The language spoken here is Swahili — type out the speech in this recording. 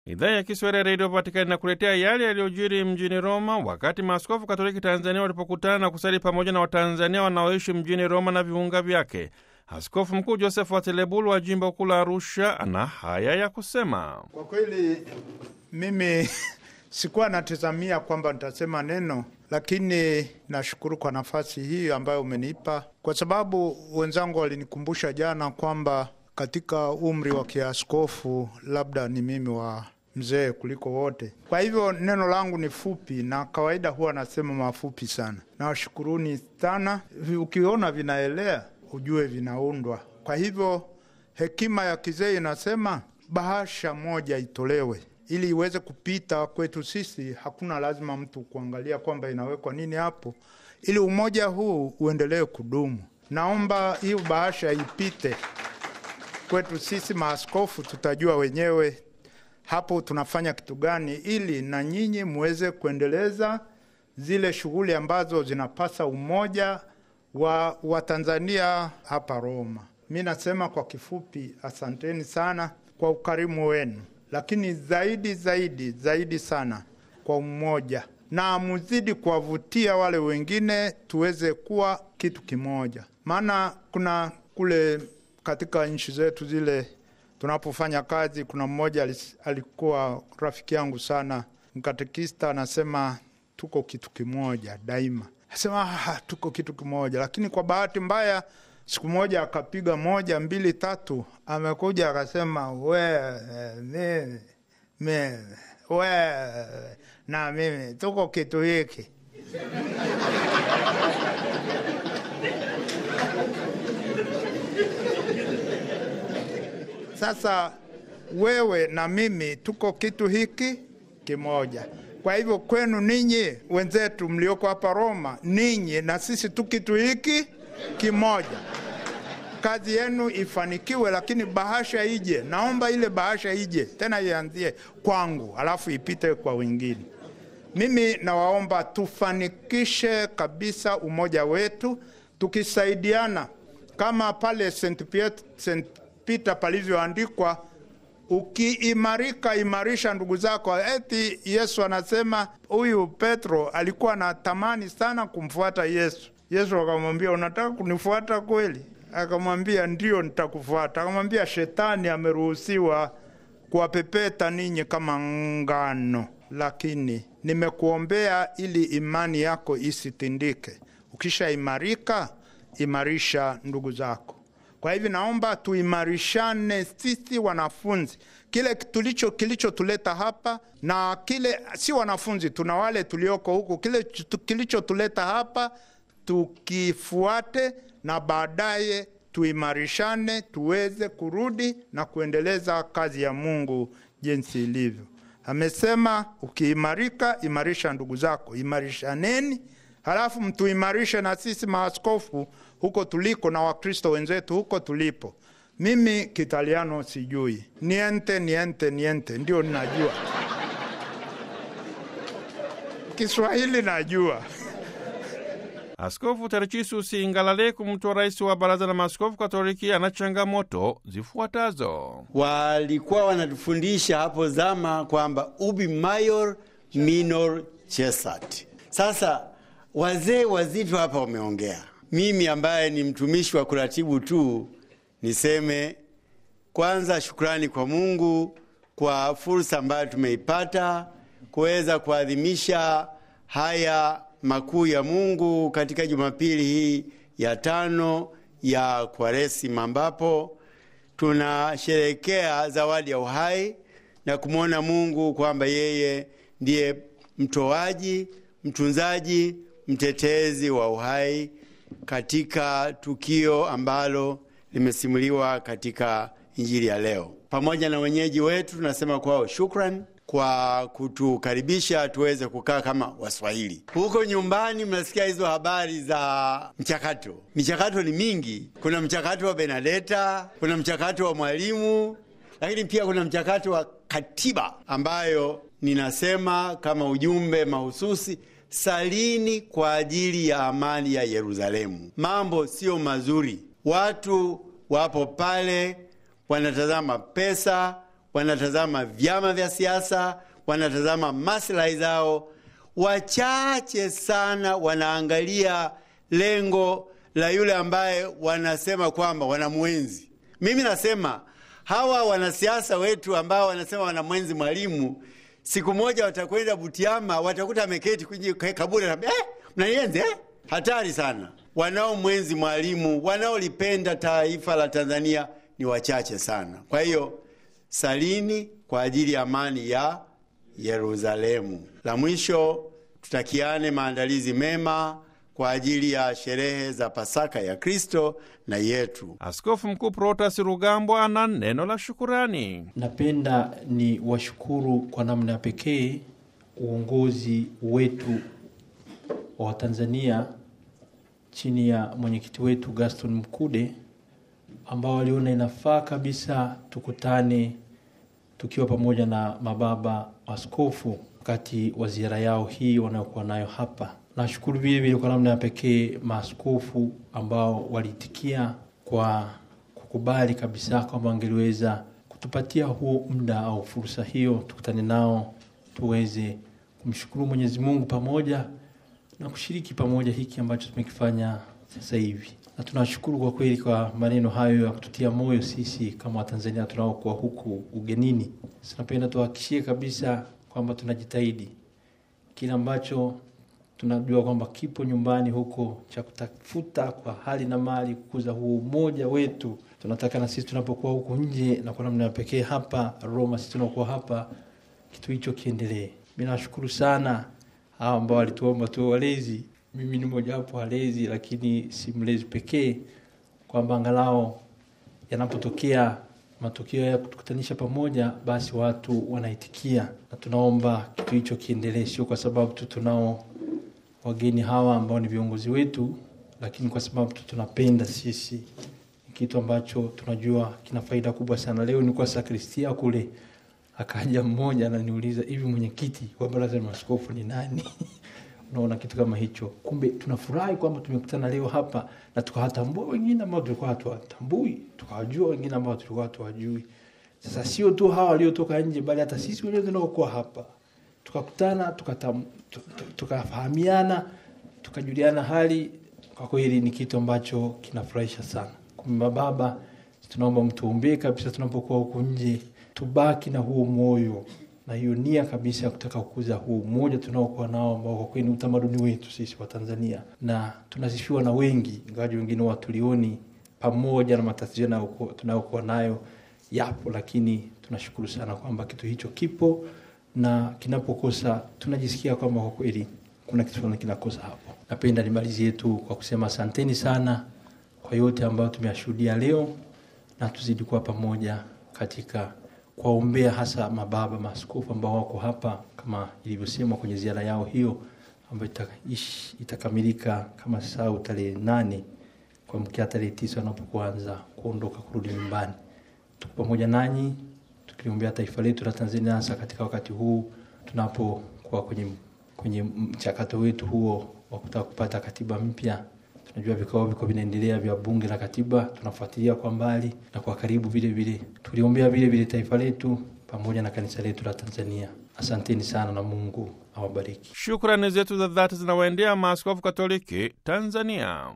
Idhaa ya Kiswahili ya Redio Vatikani na kuletea yale yaliyojiri mjini Roma wakati maaskofu Katoliki Tanzania walipokutana na kusali pamoja na Watanzania wanaoishi mjini Roma na viunga vyake. Askofu Mkuu Joseph Watelebulu wa jimbo kuu la Arusha ana haya ya kusema. Kwa kweli mimi sikuwa natazamia kwamba nitasema neno, lakini nashukuru kwa nafasi hii ambayo umenipa, kwa sababu wenzangu walinikumbusha jana kwamba katika umri wa kiaskofu labda ni mimi wa mzee kuliko wote. Kwa hivyo neno langu ni fupi, na kawaida huwa nasema mafupi sana. Nawashukuruni sana. Ukiona vinaelea ujue vinaundwa. Kwa hivyo hekima ya kizee inasema bahasha moja itolewe ili iweze kupita kwetu sisi. Hakuna lazima mtu kuangalia kwamba inawekwa nini hapo, ili umoja huu uendelee kudumu. Naomba hiyo bahasha ipite kwetu sisi maaskofu, tutajua wenyewe hapo tunafanya kitu gani, ili na nyinyi muweze kuendeleza zile shughuli ambazo zinapasa umoja wa Watanzania hapa Roma. Mi nasema kwa kifupi, asanteni sana kwa ukarimu wenu, lakini zaidi zaidi zaidi sana kwa umoja, na muzidi kuwavutia wale wengine tuweze kuwa kitu kimoja, maana kuna kule katika nchi zetu zile tunapofanya kazi, kuna mmoja alikuwa rafiki yangu sana, mkatekista, anasema tuko kitu kimoja daima. Asema ah, tuko kitu kimoja, lakini kwa bahati mbaya siku moja akapiga moja mbili tatu, amekuja akasema we mimi mimi we na mimi tuko kitu hiki Sasa wewe na mimi tuko kitu hiki kimoja. Kwa hivyo kwenu ninyi wenzetu mlioko hapa Roma, ninyi na sisi tu kitu hiki kimoja. Kazi yenu ifanikiwe, lakini bahasha ije. Naomba ile bahasha ije tena, ianzie kwangu, alafu ipite kwa wengine. Mimi nawaomba tufanikishe kabisa umoja wetu, tukisaidiana kama pale St. St. Peter palivyoandikwa, ukiimarika imarisha ndugu zako. Eti Yesu anasema huyu Petro alikuwa anatamani sana kumfuata Yesu. Yesu akamwambia unataka kunifuata kweli? Akamwambia ndio, nitakufuata. Akamwambia shetani ameruhusiwa kuwapepeta ninyi kama ngano, lakini nimekuombea ili imani yako isitindike. Ukishaimarika imarisha ndugu zako. Kwa hivyo naomba tuimarishane sisi wanafunzi, kile tulicho kilichotuleta hapa na kile si wanafunzi, tuna wale tulioko huku, kile kilichotuleta hapa tukifuate, na baadaye tuimarishane, tuweze kurudi na kuendeleza kazi ya Mungu jinsi ilivyo. Amesema ukiimarika, imarisha ndugu zako, imarishaneni halafu mtuimarishe na sisi maaskofu huko tuliko na Wakristo wenzetu huko tulipo. Mimi Kitaliano sijui, niente niente niente ndio ninajua, Kiswahili najua. Askofu Tarcisius Ngalaleku, mtu wa rais wa Baraza la Maaskofu Katoliki, ana changamoto zifuatazo. Walikuwa wanatufundisha hapo zama kwamba ubi maior minor cessat. Sasa wazee wazito hapa wameongea. Mimi ambaye ni mtumishi wa kuratibu tu niseme kwanza, shukrani kwa Mungu kwa fursa ambayo tumeipata kuweza kuadhimisha haya makuu ya Mungu katika Jumapili hii ya tano ya Kwaresima, ambapo tunasherehekea zawadi ya uhai na kumwona Mungu kwamba yeye ndiye mtoaji, mtunzaji mtetezi wa uhai katika tukio ambalo limesimuliwa katika Injili ya leo. Pamoja na wenyeji wetu tunasema kwao shukran kwa kutukaribisha tuweze kukaa kama Waswahili. Huko nyumbani mnasikia hizo habari za mchakato. Michakato ni mingi, kuna mchakato wa Benadeta, kuna mchakato wa mwalimu, lakini pia kuna mchakato wa katiba ambayo ninasema kama ujumbe mahususi Salini kwa ajili ya amani ya Yerusalemu. Mambo sio mazuri, watu wapo pale wanatazama pesa, wanatazama vyama vya siasa, wanatazama maslahi zao. Wachache sana wanaangalia lengo la yule ambaye wanasema kwamba wanamwenzi. Mimi nasema hawa wanasiasa wetu ambao wanasema wanamwenzi Mwalimu, siku moja watakwenda Butiama, watakuta ameketi kwenye kaburi na eh, mnanienzi eh? Hatari sana. Wanaomwenzi Mwalimu, wanaolipenda taifa la Tanzania ni wachache sana. Kwa hiyo salini kwa ajili ya amani ya Yerusalemu. La mwisho, tutakiane maandalizi mema kwa ajili ya sherehe za Pasaka ya Kristo na yetu. Askofu Mkuu Protas Rugambwa ana neno la shukurani. Napenda ni washukuru kwa namna ya pekee uongozi wetu wa Watanzania chini ya mwenyekiti wetu Gaston Mkude ambao waliona inafaa kabisa tukutane tukiwa pamoja na mababa askofu wakati wa ziara yao hii wanayokuwa nayo hapa. Nashukuru vile vile kwa namna ya pekee maaskofu ambao waliitikia kwa kukubali kabisa kwamba wangeliweza kutupatia huo muda au fursa hiyo, tukutane nao tuweze kumshukuru Mwenyezi Mungu pamoja na kushiriki pamoja hiki ambacho tumekifanya sasa hivi, na tunashukuru kwa kweli kwa maneno hayo ya kututia moyo sisi kama Watanzania tunaokuwa huku ugenini. Tunapenda tuhakikishie kabisa kwamba tunajitahidi kile ambacho tunajua kwamba kipo nyumbani huko cha kutafuta kwa hali na mali kukuza huo umoja wetu. Tunataka na sisi tunapokuwa huko nje na kwa namna ya pekee hapa Roma, sisi tunaokuwa hapa, kitu hicho kiendelee. Mi nawashukuru sana hawa ambao walituomba tuwe walezi. Mimi ni mojawapo walezi, lakini si mlezi pekee, kwamba angalau yanapotokea matukio ya kutukutanisha pamoja, basi watu wanaitikia, na tunaomba kitu hicho kiendelee, sio kwa sababu tu tunao wageni hawa ambao ni viongozi wetu, lakini kwa sababu tu tunapenda sisi, ni kitu ambacho tunajua kina faida kubwa sana. Leo nilikuwa sakristia kule, akaja mmoja ananiuliza hivi, mwenyekiti wa baraza la maaskofu ni nani? Unaona kitu kama hicho. Kumbe tunafurahi kwamba tumekutana leo hapa na tukawatambua wengine ambao tulikuwa hatuwatambui, tukawajua wengine ambao tulikuwa hatuwajui. Sasa sio tu hawa waliotoka nje, bali hata sisi wenyewe tunaokuwa hapa tukakutana tukafahamiana, tuka tukajuliana hali. Kwa kweli ni kitu ambacho kinafurahisha sana. Kumbe baba, tunaomba mtuombee kabisa, tunapokuwa huku nje tubaki na huo moyo na hiyo nia kabisa ya kutaka kukuza huu umoja tunaokuwa nao, ambao kwa kweli ni utamaduni wetu sisi wa Tanzania, na tunasifiwa na wengi, ingawaji wengine watulioni, pamoja na matatizo tunayokuwa nayo yapo, lakini tunashukuru sana kwamba kitu hicho kipo na kinapokosa tunajisikia kwamba kwa kweli kuna kitu fulani kinakosa hapo. Napenda nimalizie tu kwa kusema asanteni sana kwa yote ambayo tumeyashuhudia leo, na tuzidi kuwa pamoja katika kuwaombea hasa mababa maaskofu ambao wako hapa kama ilivyosemwa kwenye ziara yao hiyo ambayo itakamilika kama sau tarehe nane kuamkia tarehe tisa wanapokuanza kuondoka kurudi nyumbani. Tuko pamoja nanyi tukiliombea taifa letu la Tanzania, hasa katika wakati huu tunapokuwa kwenye, kwenye mchakato wetu huo wa kutaka kupata katiba mpya. Tunajua vikao viko vinaendelea vya bunge la katiba, tunafuatilia kwa mbali na kwa karibu vile vile. Tuliombea vile vile taifa letu pamoja na kanisa letu la Tanzania. Asanteni sana na Mungu awabariki. Shukrani zetu za dhati zinawaendea maaskofu Katoliki Tanzania.